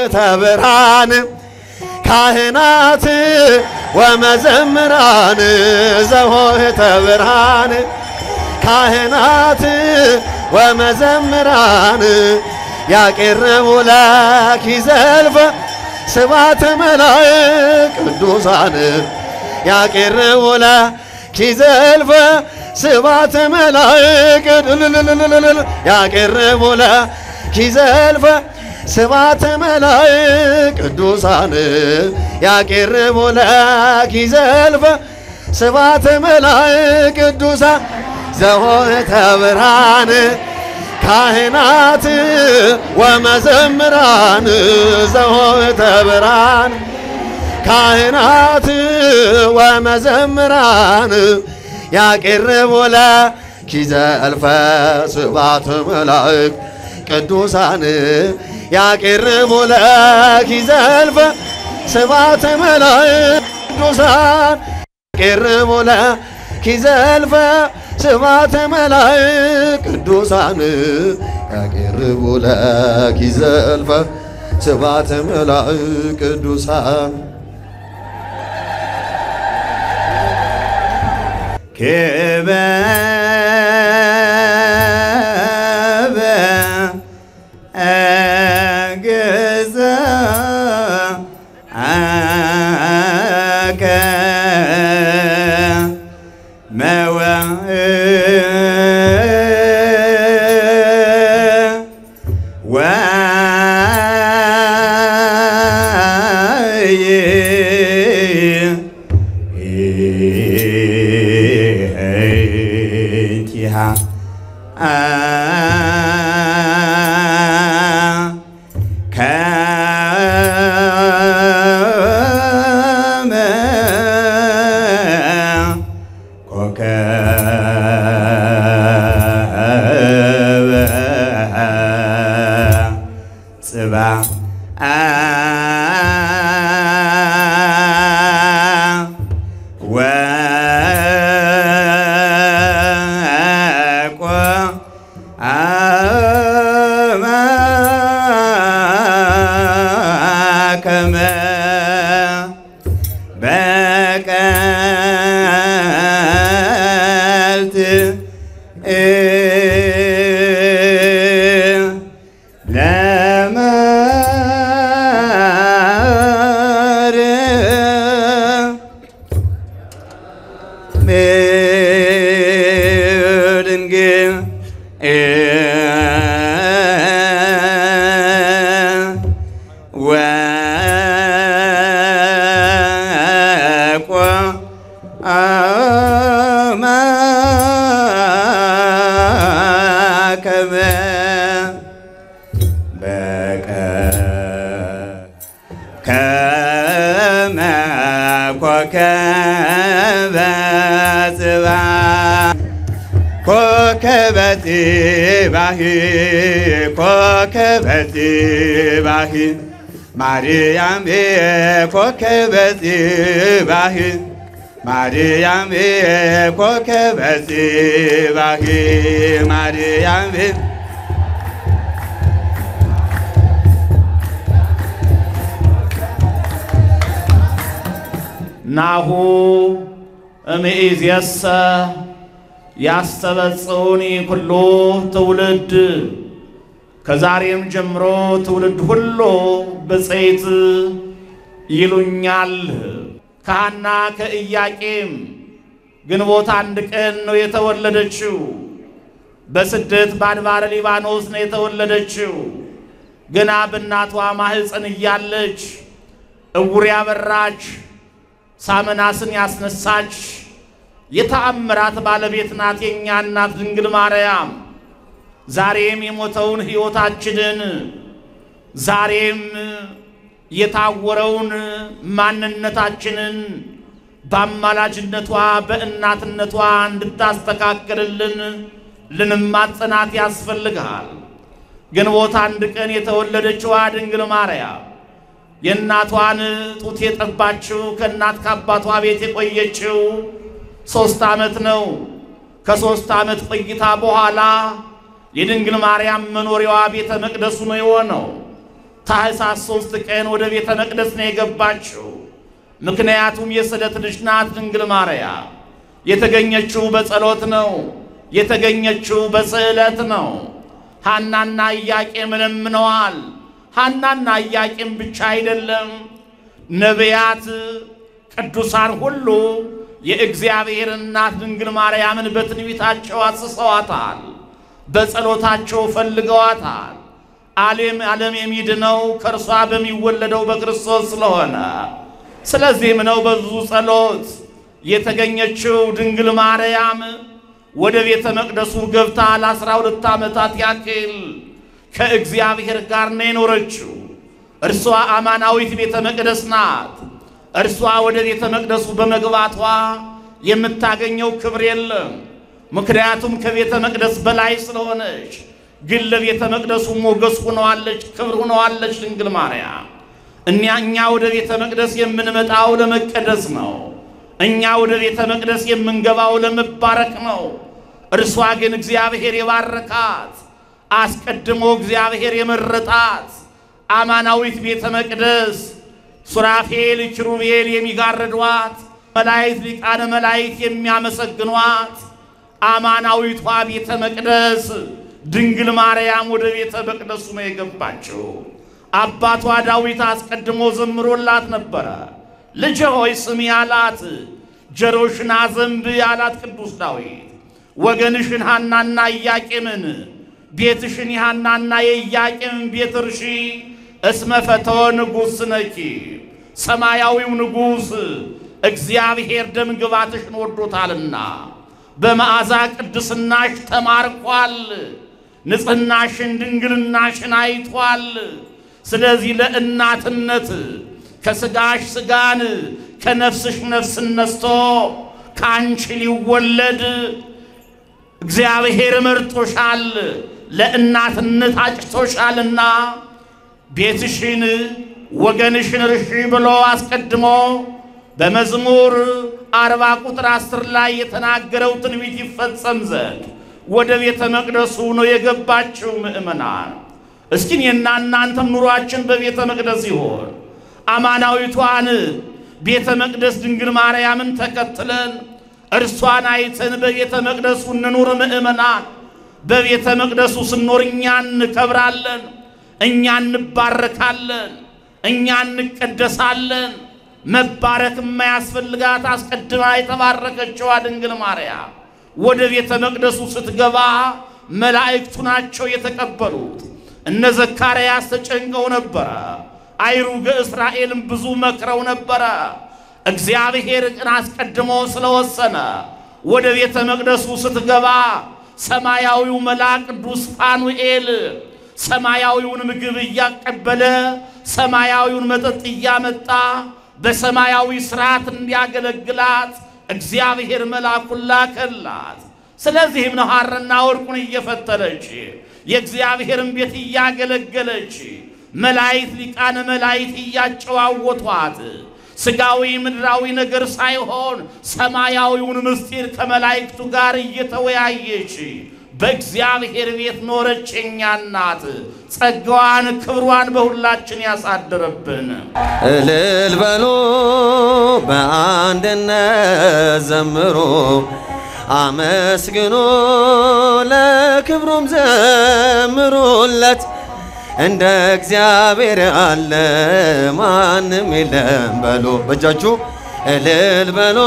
ዘኆኅተ ብርሃን ካህናት ወመዘምራን ዘኆኅተ ብርሃን ካህናት ወመዘምራን ያቄርቡ ለኪ ዘልፈ ስብሐተ መላእክት ቅዱሳን ያቄርቡ ለኪ ዘልፈ ስብሐተ መላእክት ያቄርቡ ለኪ ዘልፈ ስብሐተ መላእክት ቅዱሳን ያቄርቡ ለኪ ዘልፈ ስብሐተ መላእክት ቅዱሳን ዘኆኅተ ብርሃን ካህናት ወመዘምራን ዘኆኅተ ብርሃን ካህናት ወመዘምራን ያቄርቡ ለኪ ዘልፈ ስብሐተ መላእክት ቅዱሳን ያቄርቡ ለኪ ዘልፈ ስብሐተ መላእክት ቅዱሳን ያቄርቡ ለኪ ዘልፈ ስብሐተ መላእክት ቅዱሳን ያቄርቡ ለኪ ዘልፈ ስብሐተ መላእክት ቅዱሳን ክበበ እግዘ አከ መወይቲሃ ከመ ኮከበ ጽባሕ ወቆ ከመ በቀልት ለመር ድንግል ወቆ ከመ በቀ ከመ ኮከበ ጽባሕ ኮከበ ጽባሕ ኮከበ ጽባሕ ማርያም ኮከበ ጽባሕ ማርያም ኮከበ ጽባሕ ማርያም ናሁ እምይእዜሰ ያስተበጽኡኒ ኩሉ ትውልድ ከዛሬም ጀምሮ ትውልድ ሁሉ ብፅዕት ይሉኛል። ከሐና ከኢያቄም ግንቦት አንድ ቀን ነው የተወለደችው። በስደት በአድባረ ሊባኖስ ነው የተወለደችው። ገና በእናቷ ማኅፀን እያለች እውር ያበራች ሳመናስን ያስነሳች የተአምራት ባለቤት ናት የእኛ እናት ድንግል ማርያም። ዛሬም የሞተውን ሕይወታችንን ዛሬም የታወረውን ማንነታችንን በአማላጅነቷ በእናትነቷ እንድታስተካክልልን ልንማጸናት ያስፈልግሃል። ግንቦት አንድ ቀን የተወለደችዋ ድንግል ማርያም የእናቷን ጡት የጠባችው ከእናት ከአባቷ ቤት የቆየችው ሦስት ዓመት ነው። ከሦስት ዓመት ቆይታ በኋላ የድንግል ማርያም መኖሪያዋ ቤተ መቅደሱ ነው የሆነው። ታኅሳስ ሦስት ቀን ወደ ቤተ መቅደስ ነው የገባችው። ምክንያቱም የስዕለት ልጅ ናት ድንግል ማርያም። የተገኘችው በጸሎት ነው። የተገኘችው በስዕለት ነው። ሐናና ኢያቄም ለምነዋል። ሐናና ኢያቄም ብቻ አይደለም፣ ነቢያት፣ ቅዱሳን ሁሉ የእግዚአብሔር እናት ድንግል ማርያምን በትንቢታቸው አስሰዋታል፣ በጸሎታቸው ፈልገዋታል። ዓለም ዓለም የሚድነው ከእርሷ በሚወለደው በክርስቶስ ስለሆነ ስለዚህም ነው በብዙ ጸሎት የተገኘችው ድንግል ማርያም ወደ ቤተ መቅደሱ ገብታ ለአስራ ሁለት ዓመታት ያክል ከእግዚአብሔር ጋር ነው የኖረችው። እርሷ አማናዊት ቤተ መቅደስ ናት። እርሷ ወደ ቤተ መቅደሱ በመግባቷ የምታገኘው ክብር የለም። ምክንያቱም ከቤተ መቅደስ በላይ ስለሆነች። ግን ለቤተ መቅደሱ ሞገስ ሆነዋለች፣ ክብር ሆነዋለች ድንግል ማርያም። እኛ እኛ ወደ ቤተ መቅደስ የምንመጣው ለመቀደስ ነው። እኛ ወደ ቤተ መቅደስ የምንገባው ለመባረክ ነው። እርሷ ግን እግዚአብሔር የባረካት አስቀድሞ እግዚአብሔር የመረጣት አማናዊት ቤተ መቅደስ ሱራፌል ኪሩቤል የሚጋርዷት መላእክት ሊቃነ መላእክት የሚያመሰግኗት አማናዊቷ ቤተ መቅደስ ድንግል ማርያም ወደ ቤተ መቅደሱ ነው የገባችው። አባቷ ዳዊት አስቀድሞ ዘምሮላት ነበረ። ልጄ ሆይ ስሚ አላት። ጆሮሽን አዘንብ አላት ቅዱስ ዳዊት። ወገንሽን ሐናና ኢያቄምን ቤትሽን የሐናና የኢያቄምን ቤት እርሺ፣ እስመ ፈተወ ንጉሥ ነኪ። ሰማያዊው ንጉሥ እግዚአብሔር ደም ግባትሽን ወዶታልና በመዓዛ ቅድስናሽ ተማርኳል። ንጽሕናሽን ድንግልናሽን አይቷል። ስለዚህ ለእናትነት ከሥጋሽ ሥጋን ከነፍስሽ ነፍስን ነስቶ ከአንቺ ሊወለድ እግዚአብሔር መርጦሻል፣ ለእናትነት አጭቶሻልና ቤትሽን ወገንሽን እርሺ ብሎ አስቀድሞ በመዝሙር አርባ ቁጥር አስር ላይ የተናገረው ትንቢት ይፈጸም ዘንድ ወደ ቤተ መቅደሱ ነው የገባችው። ምእመናን እስኪን የና እናንተም ኑሯችን በቤተ መቅደስ ይሆን? አማናዊቷን ቤተ መቅደስ ድንግል ማርያምን ተከትለን እርሷን አይተን በቤተ መቅደሱ እንኑር። ምእመናን በቤተ መቅደሱ ስንኖር እኛ እንከብራለን፣ እኛ እንባረካለን፣ እኛ እንቀደሳለን። መባረክ የማያስፈልጋት አስቀድማ የተባረከችዋ ድንግል ማርያም ወደ ቤተ መቅደሱ ስትገባ መላእክቱ ናቸው የተቀበሉት። እነ ዘካርያስ ተጨንቀው ነበረ። አይሩገ እስራኤልም ብዙ መክረው ነበረ። እግዚአብሔር ግን አስቀድሞ ስለወሰነ ወደ ቤተ መቅደሱ ስትገባ ሰማያዊው መልአክ ቅዱስ ፋኑኤል ሰማያዊውን ምግብ እያቀበለ ሰማያዊውን መጠጥ እያመጣ በሰማያዊ ስርዓት እንዲያገለግላት እግዚአብሔር መልአኩን ላከላት። ስለዚህም ነው ሐርና ወርቁን እየፈተለች የእግዚአብሔርን ቤት እያገለገለች መላእክት ሊቃነ መላእክት እያጨዋወቷት ሥጋዊ ምድራዊ ነገር ሳይሆን ሰማያዊውን ምስጢር ከመላእክቱ ጋር እየተወያየች በእግዚአብሔር ቤት ኖረች። የእኛ እናት ጸጋዋን ክብሯን በሁላችን ያሳድርብን። እልል በሉ በአንድነት ዘምሩ፣ አመስግኑ፣ ለክብሩም ዘምሩለት። እንደ እግዚአብሔር ያለ ማንም የለም በሉ በእጃችሁ እልል በሉ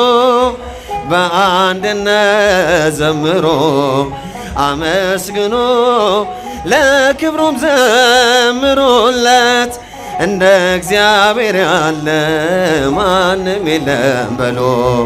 በአንድነት ዘምሩ፣ አመስግኑ፣ ለክብሩም ዘምሩለት። እንደ እግዚአብሔር ያለ ማንም የለም በሎ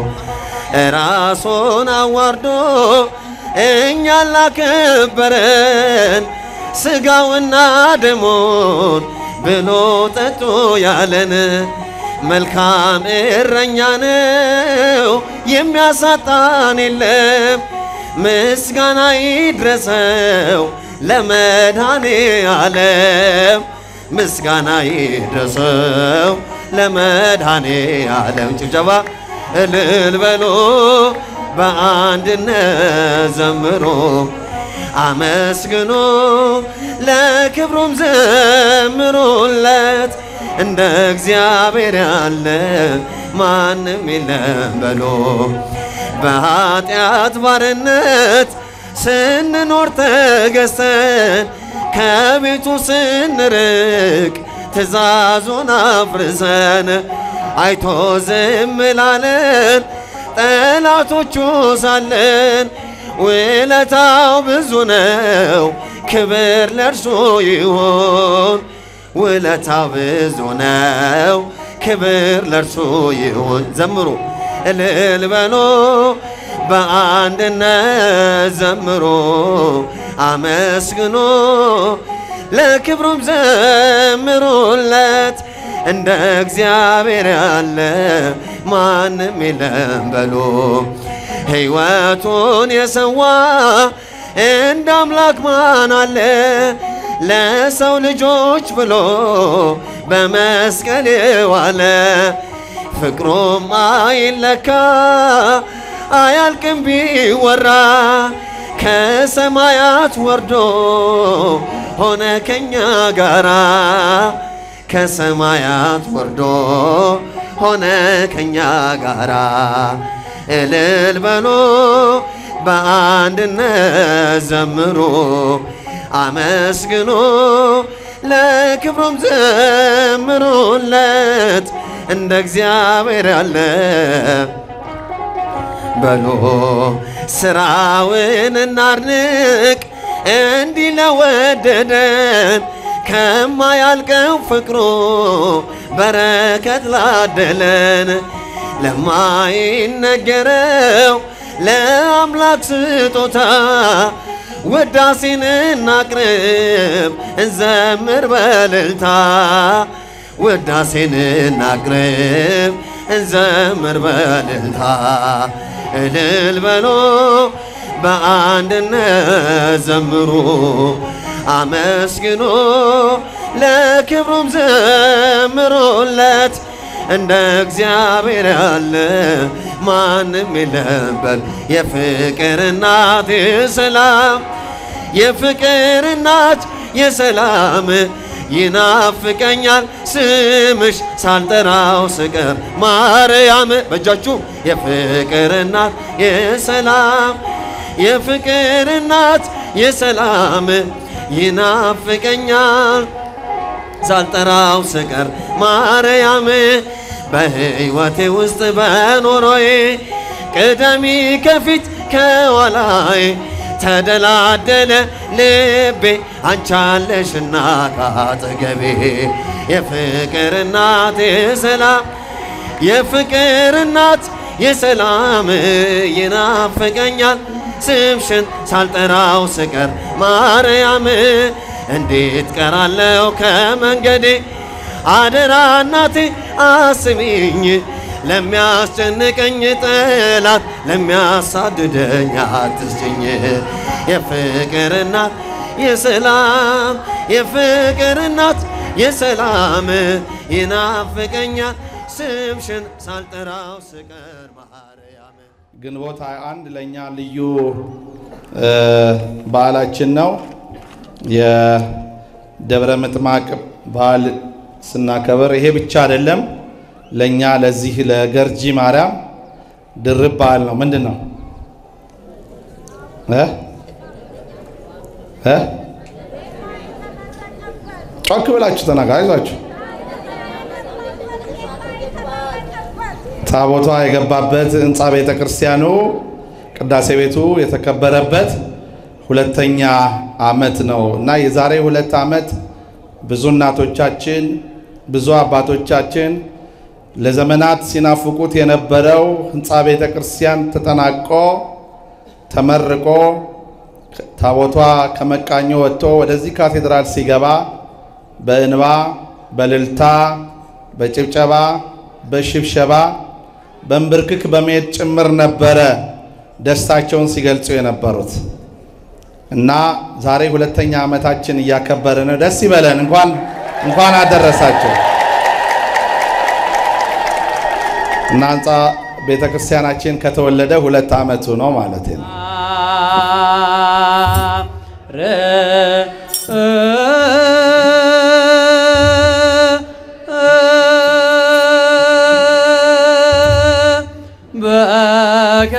ራሱን አዋርዶ እኛን ላከበረን ሥጋውና ደሙን ብሎ ጠጡ ያለን መልካም እረኛ ነው፣ የሚያሳጣን የለም። ምስጋና ይድረሰው ለመድኃኔ ዓለም ምስጋና ይድረሰው ለመድኃኔ ዓለም። ጭብጨባ እልል በሎ በአንድነት ዘምሮ አመስግኑ ለክብሩም ዘምሩለት እንደ እግዚአብሔር ያለ ማንም የለም በሎ በኃጢአት ባርነት ስንኖር ተገዝተን ከቤቱ ስንርቅ ትእዛዙን አፍርሰን አይቶ ዝም ላለን ጠላቶቹ ሳለን ውለታው ብዙ ነው፣ ክብር ለእርሱ ይሁን። ውለታው ብዙ ነው፣ ክብር ለእርሱ ይሁን። ዘምሩ እልል በሎ በአንድነት ዘምሮ አመስግኖ ለክብሩም ዘምሩለት እንደ እግዚአብሔር ያለ ማንም የለም በሎ ሕይወቱን የሰዋ እንደ አምላክ ማን አለ? ለሰው ልጆች ብሎ በመስቀል የዋለ ፍቅሩም አይለካ አያልቅም ቢወራ ከሰማያት ወርዶ ሆነ ከኛ ጋራ ከሰማያት ወርዶ ሆነ ከኛ ጋራ እልል በሎ በአንድነት ዘምሮ አመስግኖ ለክብሩም ዘምሩለት እንደ እግዚአብሔር ያለ በሎ ስራውን እናድንቅ እንዲህ ለወደደን ከማያልቀው ፍቅሩ በረከት ላደለን ለማይነገረው ለአምላክ ስጦታ ውዳሴን እናቅርብ እንዘምር በልልታ ውዳሴን እናቅርብ እንዘምር በልልታ እልል በሎ በአንድነት ዘምሩ አመስግኖ ለክብሩም ዘምሩለት እንደ እግዚአብሔር ያለ ማንም የለም በል የፍቅር እናት የሰላም የፍቅር እናት የሰላም ይናፍቀኛል ስምሽ ሳልጠራው ስቀር ማርያም በእጃችሁ የፍቅር እናት የሰላም የፍቅር እናት የሰላም ይናፍቀኛል ሳልጠራው ስቀር ማርያም በሕይወቴ ውስጥ በኖሮዬ ቅደሚ ከፊት ከኋላዬ ተደላደለ ልቤ አንቻለሽና ካጠገቤ የፍቅር እናት የሰላም የፍቅር እናት የሰላም ይናፍቀኛል ስምሽን ሳልጠራው ስቀር ማርያም እንዴት ቀራለው ከመንገዴ አደራ እናቴ አስሚኝ ለሚያስጨንቀኝ ጠላት ለሚያሳድደኝ አትስጭኝ የፍቅር እናት የሰላም የፍቅር እናት የሰላም ይናፍቀኛል ስምሽን ሳልጠራው ስቀር ማርያም ግንቦት 21 ለእኛ ልዩ በዓላችን ነው። የደብረ ምጥማቅ በዓል ስናከብር ይሄ ብቻ አይደለም። ለእኛ ለዚህ ለገርጂ ማርያም ድርብ በዓል ነው። ምንድን ነው እ እ ጮክ ብላችሁ ተናገሩ። አይዟችሁ። ታቦቷ የገባበት ህንፃ ቤተ ክርስቲያኑ ቅዳሴ ቤቱ የተከበረበት ሁለተኛ ዓመት ነው እና የዛሬ ሁለት ዓመት ብዙ እናቶቻችን ብዙ አባቶቻችን ለዘመናት ሲናፍቁት የነበረው ህንፃ ቤተ ክርስቲያን ተጠናቆ ተመርቆ ታቦቷ ከመቃኞ ወጥቶ ወደዚህ ካቴድራል ሲገባ በእንባ በልልታ በጭብጨባ በሽብሸባ በንብርክክ በመሄድ ጭምር ነበረ ደስታቸውን ሲገልጹ የነበሩት እና ዛሬ ሁለተኛ ዓመታችን እያከበርን ነው። ደስ ይበለን። እንኳን እንኳን አደረሳቸው እና ህንፃ ቤተ ክርስቲያናችን ከተወለደ ሁለት ዓመቱ ነው ማለት ነው። በከ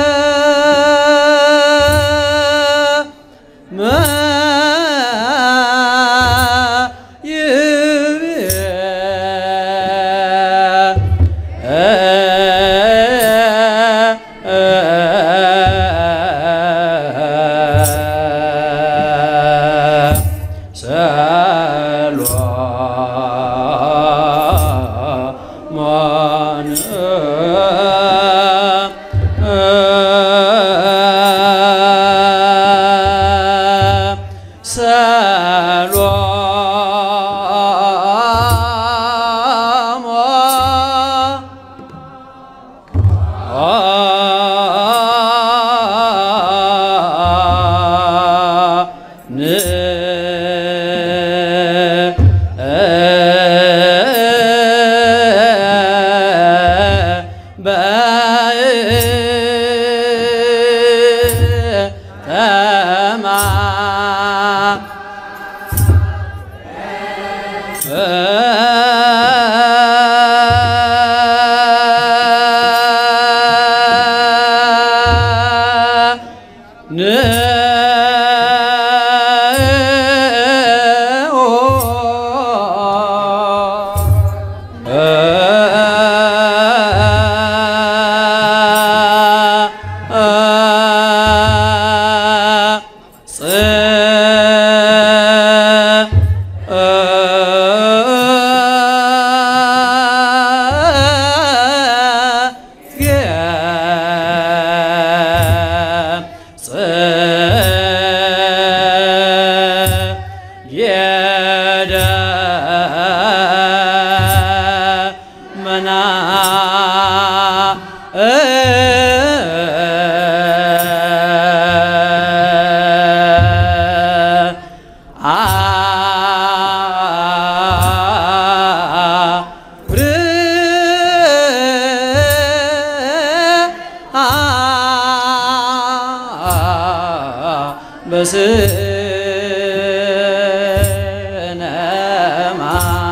በስነማ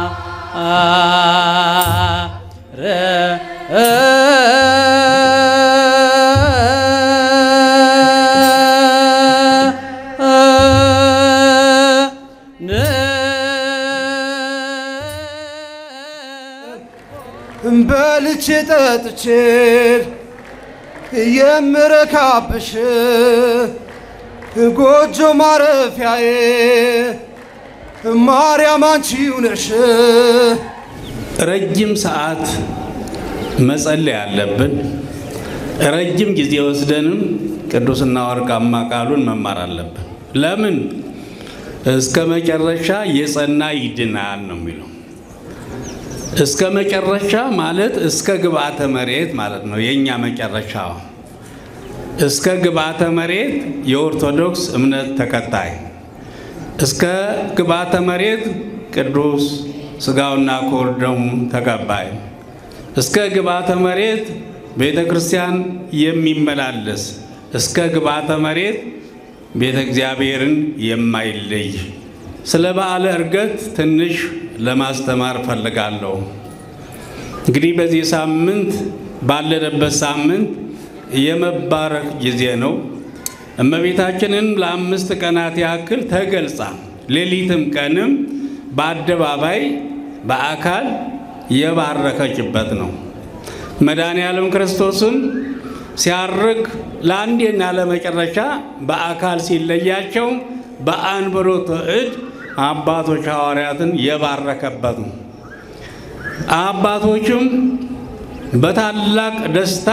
በልቼ ጠጥቼ የምረካብሽ ጎጆ ማረፊያዬ ማርያም አንቺው ነሽ። ረጅም ሰዓት መጸለይ አለብን። ረጅም ጊዜ ወስደንም ቅዱስና ወርቃማ ቃሉን መማር አለብን። ለምን? እስከ መጨረሻ የጸና ይድናል ነው የሚለው። እስከ መጨረሻ ማለት እስከ ግብአተ መሬት ማለት ነው። የእኛ መጨረሻ እስከ ግብአተ መሬት የኦርቶዶክስ እምነት ተከታይ እስከ ግብአተ መሬት ቅዱስ ስጋውና ክቡር ደሙ ተቀባይ እስከ ግብአተ መሬት ቤተ ክርስቲያን የሚመላለስ እስከ ግብአተ መሬት ቤተ እግዚአብሔርን የማይለይ ስለ በዓለ ዕርገት ትንሽ ለማስተማር ፈልጋለሁ። እንግዲህ በዚህ ሳምንት ባለንበት ሳምንት የመባረክ ጊዜ ነው። እመቤታችንን ለአምስት ቀናት ያክል ተገልጻ ሌሊትም ቀንም በአደባባይ በአካል የባረከችበት ነው። መድኃኔ ዓለም ክርስቶስም ሲያርግ ለአንዴና ለመጨረሻ በአካል ሲለያቸው በአንብሮተ እድ አባቶች ሐዋርያትን የባረከበት ነው። አባቶችም በታላቅ ደስታ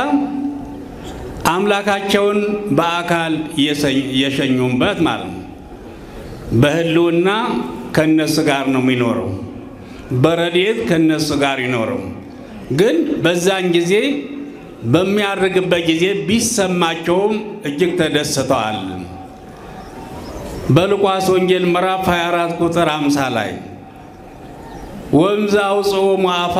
አምላካቸውን በአካል የሸኙበት ማለት ነው። በሕልውና ከነሱ ጋር ነው የሚኖረው፣ በረድኤት ከነሱ ጋር ይኖረው። ግን በዛን ጊዜ በሚያርግበት ጊዜ ቢሰማቸውም እጅግ ተደስተዋል። በሉቃስ ወንጌል ምዕራፍ 24 ቁጥር 50 ላይ ወንዝ አውፅኦ ሙአፋ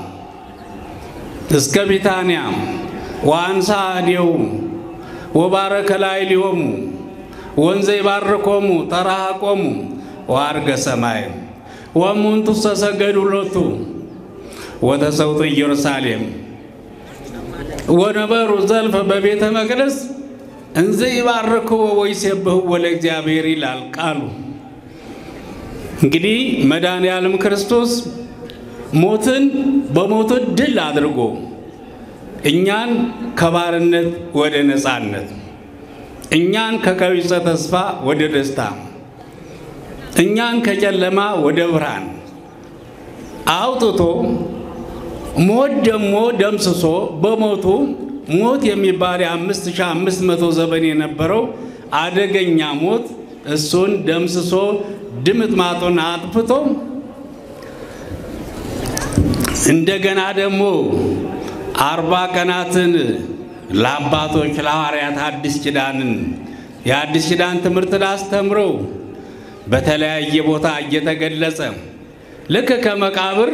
እስከ ቢታንያ ወአንሳ እዴሁ ወባረከ ላዕሌሆሙ ወንዘ ይባርኮሙ ተራሃቆሙ ወአርገ ሰማይ ወእሙንቱ ተሰገዱ ሎቱ ወተሰውጡ ኢየሩሳሌም ወነበሩ ዘልፈ በቤተ መቅደስ እንዘ ይባርክዎ ወይሴብሕዎ ለእግዚአብሔር ይላል ቃሉ። እንግዲህ መድኃኔ ዓለም ክርስቶስ ሞትን በሞቱ ድል አድርጎ እኛን ከባርነት ወደ ነፃነት፣ እኛን ከቀቢጸ ተስፋ ወደ ደስታ፣ እኛን ከጨለማ ወደ ብርሃን አውጥቶ ሞት ደግሞ ደምስሶ በሞቱ ሞት የሚባል የአምስት ሺህ አምስት መቶ ዘመን የነበረው አደገኛ ሞት እሱን ደምስሶ ድምጥማጡን አጥፍቶ እንደገና ደግሞ አርባ ቀናትን ለአባቶች ለሐዋርያት አዲስ ኪዳንን የአዲስ ኪዳን ትምህርትን አስተምሮ በተለያየ ቦታ እየተገለጸ ልክ ከመቃብር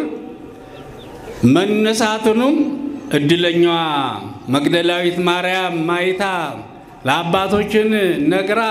መነሳቱንም እድለኛዋ መግደላዊት ማርያም ማይታ ለአባቶችን ነግራ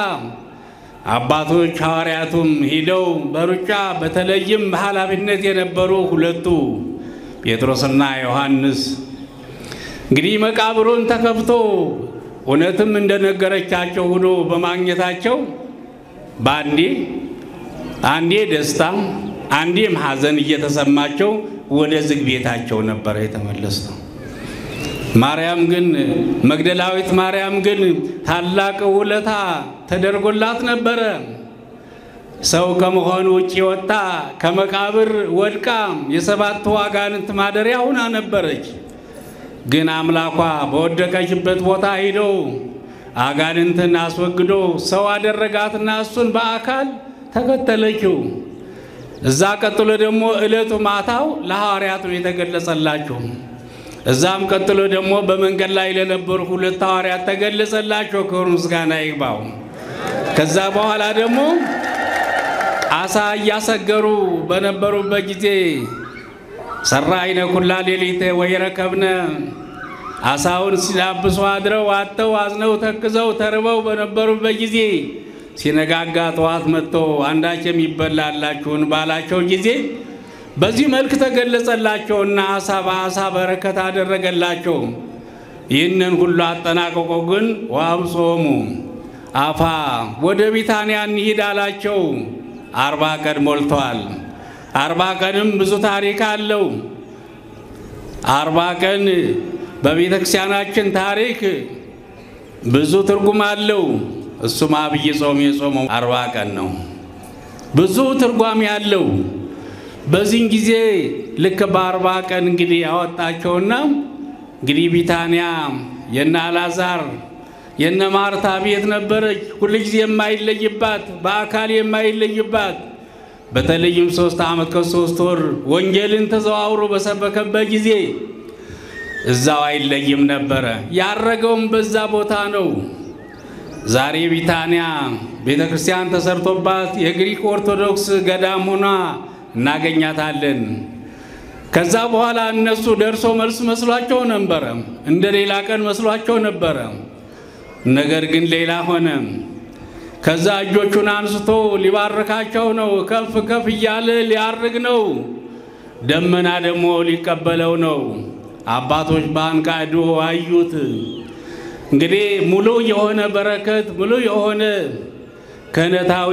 አባቶች ሐዋርያቱም ሂደው በሩጫ በተለይም በኃላፊነት የነበሩ ሁለቱ ጴጥሮስና ዮሐንስ እንግዲህ መቃብሩን ተከፍቶ እውነትም እንደነገረቻቸው ሆኖ በማግኘታቸው በአንዴ አንዴ ደስታ አንዴም ሐዘን እየተሰማቸው ወደ ዝግ ቤታቸው ነበረ የተመለሱት። ማርያም ግን መግደላዊት ማርያም ግን ታላቅ ውለታ ተደርጎላት ነበረ። ሰው ከመሆኑ ውጭ ወጣ ከመቃብር ወድቃ የሰባቱ አጋንንት ማደሪያ ሁና ነበረች። ግን አምላኳ በወደቀችበት ቦታ ሂዶ አጋንንትን አስወግዶ ሰው አደረጋትና እሱን በአካል ተከተለችው። እዛ ቀጥሎ ደግሞ ዕለቱ ማታው ለሐዋርያቱ የተገለጸላቸው እዛም ቀጥሎ ደግሞ በመንገድ ላይ ለነበሩ ሁለት ሐዋርያት ተገለጸላቸው። ክብር ምስጋና ይግባው። ከዛ በኋላ ደግሞ አሳ እያሰገሩ በነበሩበት ጊዜ ሰራይነ ኩላ ሌሊት ወይረከብነ አሳውን ሲዳብሱ አድረው አጥተው አዝነው ተክዘው ተርበው በነበሩበት ጊዜ ሲነጋጋ ጠዋት መጥቶ አንዳች የሚበላላችሁን ባላቸው ጊዜ በዚህ መልክ ተገለጸላቸውና አሳ በአሳ በረከት አደረገላቸው። ይህንን ሁሉ አጠናቀቆ ግን ወአብጾሙ አፋ ወደ ቢታንያ እንሂድ አላቸው። አርባ ቀን ሞልተዋል። አርባ ቀንም ብዙ ታሪክ አለው። አርባ ቀን በቤተ ክርስቲያናችን ታሪክ ብዙ ትርጉም አለው። እሱም አብይ ጾም የጾመው አርባ ቀን ነው። ብዙ ትርጓሜ ያለው በዚህን ጊዜ ልክ በአርባ ቀን እንግዲህ ያወጣቸውና እንግዲህ ቢታንያ የነ አልዓዛር የነ ማርታ ቤት ነበረች። ሁልጊዜ የማይለይባት በአካል የማይለይባት በተለይም ሶስት ዓመት ከሶስት ወር ወንጌልን ተዘዋውሮ በሰበከበት ጊዜ እዛው አይለይም ነበረ። ያረገውም በዛ ቦታ ነው። ዛሬ ቢታንያ ቤተ ክርስቲያን ተሰርቶባት የግሪክ ኦርቶዶክስ ገዳም ሆና እናገኛታለን። ከዛ በኋላ እነሱ ደርሶ መልስ መስሏቸው ነበረ፣ እንደ ሌላ ቀን መስሏቸው ነበረ። ነገር ግን ሌላ ሆነ። ከዛ እጆቹን አንስቶ ሊባርካቸው ነው። ከፍ ከፍ እያለ ሊያርግ ነው። ደመና ደግሞ ሊቀበለው ነው። አባቶች በአንቃዶ አዩት። እንግዲህ ሙሉ የሆነ በረከት ሙሉ የሆነ ክህነታዊ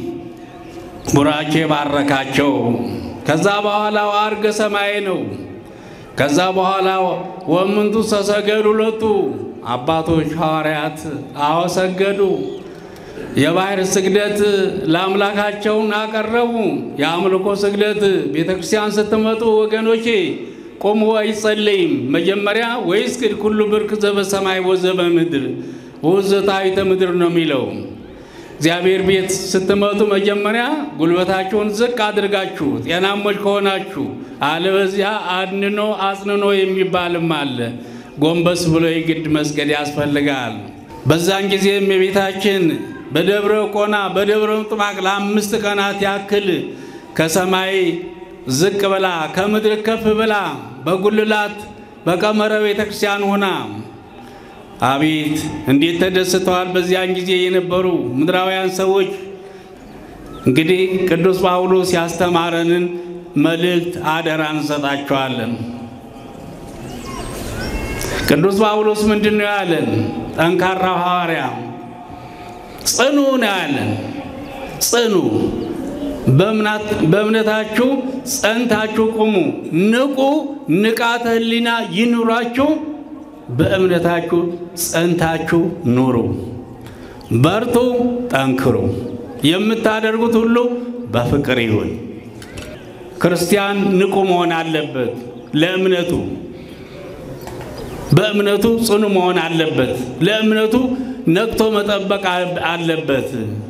ቡራኬ ባረካቸው። ከዛ በኋላ አርገ ሰማይ ነው። ከዛ በኋላ ወምንቱ ተሰገዱ ሎቱ አባቶች ሐዋርያት አወሰገዱ። የባህር ስግደት ለአምላካቸውን አቀረቡ። የአምልኮ ስግደት ቤተ ክርስቲያን ስትመጡ ወገኖቼ ቆሞ አይጸለይም። መጀመሪያ ወይስግድ ኩሉ ብርክ ዘበሰማይ ወዘበ ምድር ወዘታዊተ ምድር ነው የሚለው። እግዚአብሔር ቤት ስትመጡ መጀመሪያ ጉልበታችሁን ዝቅ አድርጋችሁ ጤናሞች ከሆናችሁ፣ አለበዚያ አድንኖ አጽንኖ የሚባልም አለ። ጎንበስ ብሎ የግድ መስገድ ያስፈልጋል። በዛን ጊዜም የቤታችን በደብረ ቆና በደብረ ምጥማቅ ለአምስት ቀናት ያክል ከሰማይ ዝቅ ብላ ከምድር ከፍ ብላ በጉልላት በቀመረ ቤተ ክርስቲያን ሆና አቤት እንዴት ተደስተዋል በዚያን ጊዜ የነበሩ ምድራውያን ሰዎች። እንግዲህ ቅዱስ ጳውሎስ ያስተማረንን መልእክት አደራ እንሰጣቸዋለን። ቅዱስ ጳውሎስ ምንድን ነው ያለን? ጠንካራው ሐዋርያ ጽኑ ነው ያለን። ጽኑ በእምነታችሁ ጸንታችሁ ቁሙ፣ ንቁ፣ ንቃተ ሕሊና ይኑራችሁ፣ በእምነታችሁ ጸንታችሁ ኑሩ፣ በርቱ፣ ጠንክሩ፣ የምታደርጉት ሁሉ በፍቅር ይሁን። ክርስቲያን ንቁ መሆን አለበት። ለእምነቱ በእምነቱ ጽኑ መሆን አለበት። ለእምነቱ ነቅቶ መጠበቅ አለበት።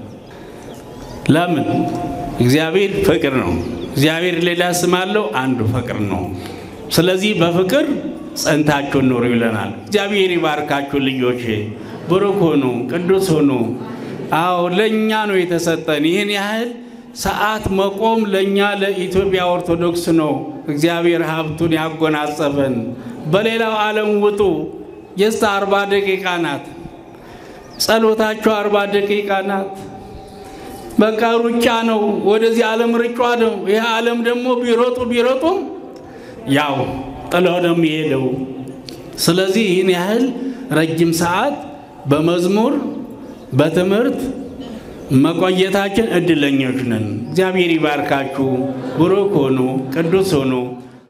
ለምን? እግዚአብሔር ፍቅር ነው። እግዚአብሔር ሌላ ስም አለው፣ አንዱ ፍቅር ነው። ስለዚህ በፍቅር ጸንታችሁ ኑሩ ይለናል። እግዚአብሔር ይባርካችሁ ልጆቼ፣ ብሩክ ሁኑ፣ ቅዱስ ሁኑ። አዎ ለእኛ ነው የተሰጠን ይህን ያህል ሰዓት መቆም ለእኛ ለኢትዮጵያ ኦርቶዶክስ ነው እግዚአብሔር ሀብቱን ያጎናጸፈን። በሌላው ዓለም ውጡ የስተ አርባ ደቂቃ ናት ጸሎታቸው፣ አርባ ደቂቃ ናት። በቃ ሩጫ ነው። ወደዚህ ዓለም ርጫ ነው። ይህ ዓለም ደግሞ ቢሮጡ ቢሮጡም ያው ጥለው ነው የሚሄደው። ስለዚህ ይህን ያህል ረጅም ሰዓት በመዝሙር በትምህርት መቆየታችን እድለኞች ነን። እግዚአብሔር ይባርካችሁ። ብሩክ ሆኑ፣ ቅዱስ ሆኑ።